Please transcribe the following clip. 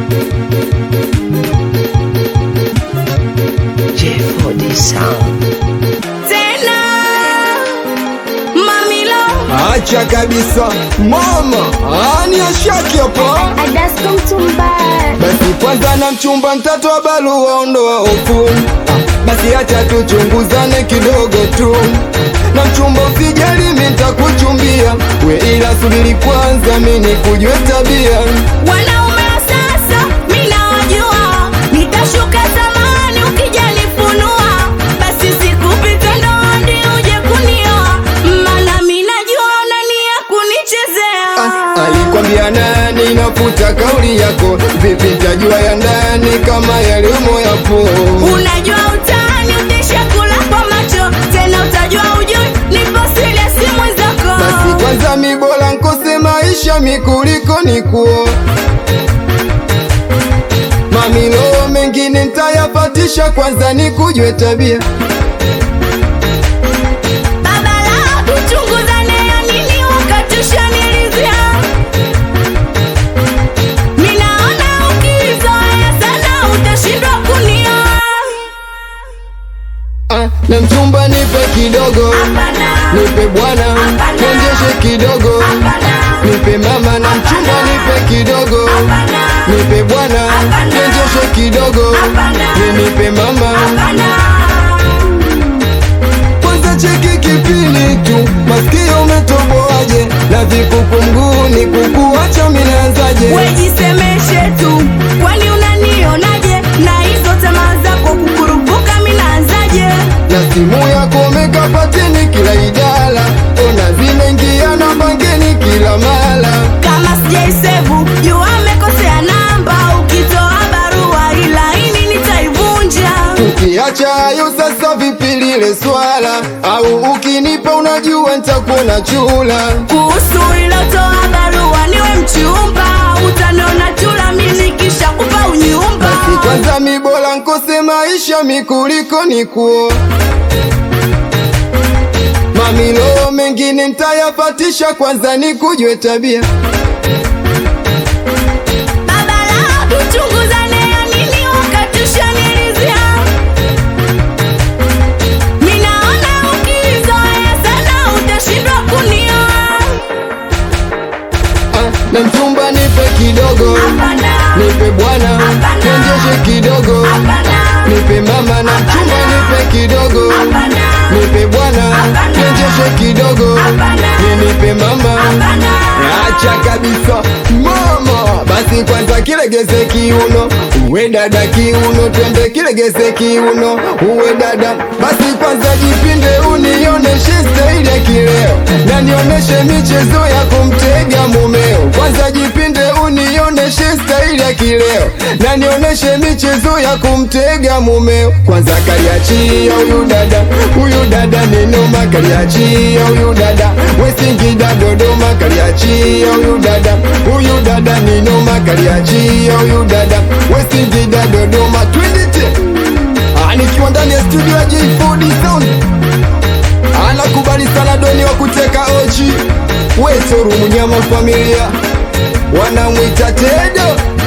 J4D Sound. tena mamilo Acha kabisa mama, ani ashaki hapa. adasko mtumbaya Basi kwanza na mchumba mtatoa barua, ondoa hofu. Ah, Basi acha tuchunguzane kidogo tu, na mchumba usijali, mimi nitakuchumbia we, ila subiri kwanza mimi nikujue tabia. wanaume wa sasa mi nawajua nitashuka zamani ukijanifunua basi sikupita ndoandi uje kunioa mana mi najua unania kunichezea Ah, alikwambia nani? Nafuta kauli yako, vipi nitajua ya ndani kama yalimo yapo? unajua utani uteshakula kwa macho tena utajua ujui nipo serious mwenzako Basi kwanza mi bora nkose maisha mi kuliko nikuo mamilo mengine ntayapatisha, kwanza nikujue tabia. baba la kuchunguzane ya nini ukatushanilizia minaona ukizoea sana utashindwa kunioa Ah, na mchumba nipe kidogo, Hapana. nipe bwana, Hapana. nionyeshe kidogo, Hapana. nipe mama na mchumba nipe kidogo, Hapana. nipe bwana, Hapana. nionyeshe kidogo, Hapana. ni nipe mama Hapana. kwanza cheki kipini tu, masikio umetoboaje? na vikuku mguuni, kukuacha minaanzaje? wejisemeshe tu kwani unanionaje na hizo tamaa zako kukurupuka minaanzaje na simu yako umekapateni kila idara, ona zinaingia na bangeni kila mara. kama sijaisevu juu amekosea namba ukitoa barua ilaini nitaivunja Ukiacha hayo sasa, vipi lile swala? Au ukinipa unajua nitakuona chula. kuhusu ilotoa barua niwe mchumba utanona chula mimi kisha kupa unyumba Basi kwanza mi bora nkose maisha mi kuliko nikuo mamilo mengine ntayapatisha, kwanza nikujue tabia. baba la tuchunguzane ya nini ukatushanilizia minaona ukizoea sana utashindwa kunioa Ah, na mchumba nipe kidogo, Hapana. nipe bwana, Hapana. nionyeshe kidogo, Hapana. nipe mama na mchumba nipe kidogo, Hapana. nipe bwana, Hapana. nionyeshe kidogo, Hapana. ni nipe mama. Hapana. Acha kabisa mama, basi kwanza kilegeze kiuno, uwe dada kiuno, twende kilegeze kiuno, uwe dada. Basi kwanza jipinde, unioneshe staili ya kileo, na nioneshe michezo ya kumtega mumeo. Kwanza jipinde, unioneshe staili ya kileo, na nioneshe michezo ya kumtega mumeo. Kwanza kaliachia huyu dada, huyu dada ni noma, kaliachia huyu dada, Wesingida Dodoma, kaliachia huyu dada, huyu dada ni noma, kaliachia huyu dada, Wesingida Dodoma, twendete Ah, nikiwa ndani ya studio ya J4D Sound anakubali sana doni wa kuteka ochi, Wetoru mnyama familia wanamwita Tedo